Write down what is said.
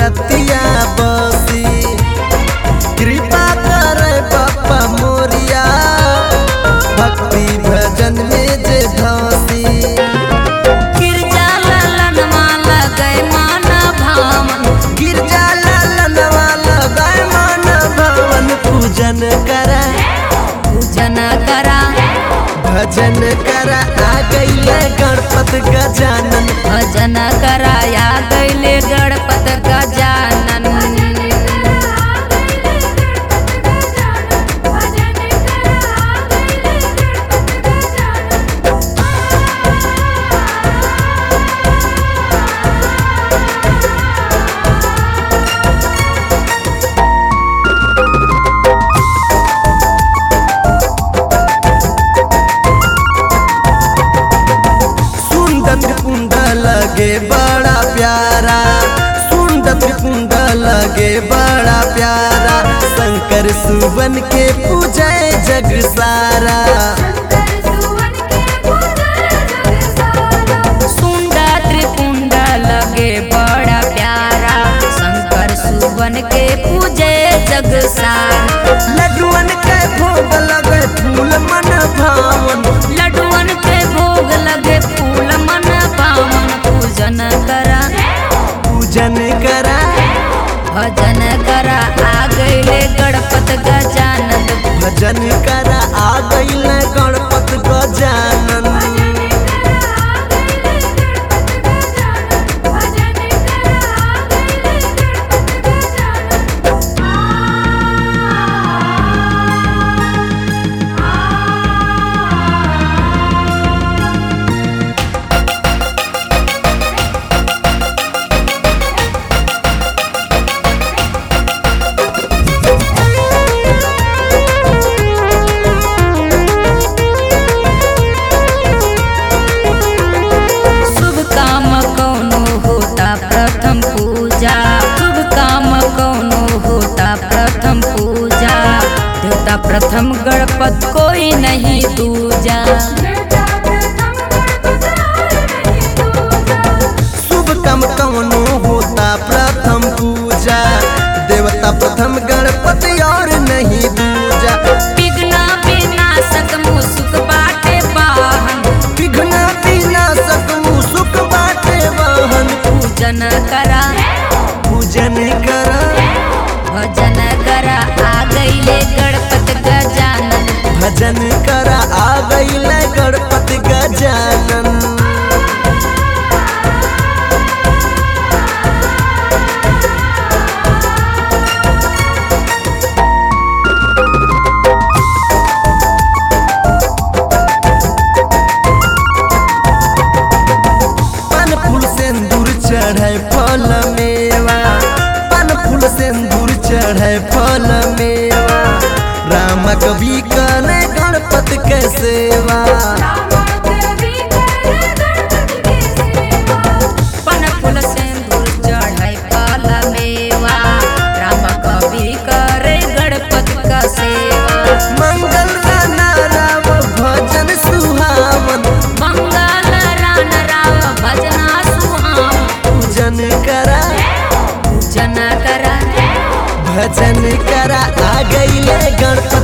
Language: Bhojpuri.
रतिया बसी कृपा करे बापा मोरिया भक्ति भजन में जे धसी गिरजा ललनवा लगै मन भावन गिरजा लालनवा लगाए मन भवन पूजन करा पूजन करा भजन करा आ गईले गणपत गजानन भजन कराया गैले गणपत गजानन सुंदर कुंड लगे बड़ा प्यारा सुंदर कुंड लगे बड़ा प्यारा शंकर सुवन के पूजे जग सारा सुंदर त्रिपुंड लगे बड़ा प्यारा शंकर सुवन के पूजे जग सार लड्डुअन के भोग लगे फूल मन भावन लड्डुअन के भोग लगे फूल मन पावन पूजन करा पूजन करा भजन करा आ गईले गणपत गजानन भजन करा आ गईले गणपत गजानन शुभ काम कौनो होता प्रथम पूजा शुभ काम कौनो होता प्रथम पूजा देवता प्रथम गणपत कोई नहीं दूजा शुभ काम कवनो होता प्रथम पूजा देवता प्रथम गणपति और नहीं दूजा विघ्न विनाशक मुसुक बाटे वाहन विघ्न विनाशक सुख बाटे वाहन पूजन करा पूजन करा भजन करा आ गईले गणपत गजानन भजन करा आ गईले गणपति गजानन पन फूल सिंदूर चढ़े फल मेवा पन फूल सिंदूर चढ़े फल मेवा राम कवि कने गणपति के सेवा पन फूल सिंदूर चढ़ाई फल मेवा राम कवि करे गणपत का सेवा मंगल राना राम भजन सुहावन मंगल रान राव भजना सुहाम पूजन करा पूजन करा भजन करा आ गईले गणपति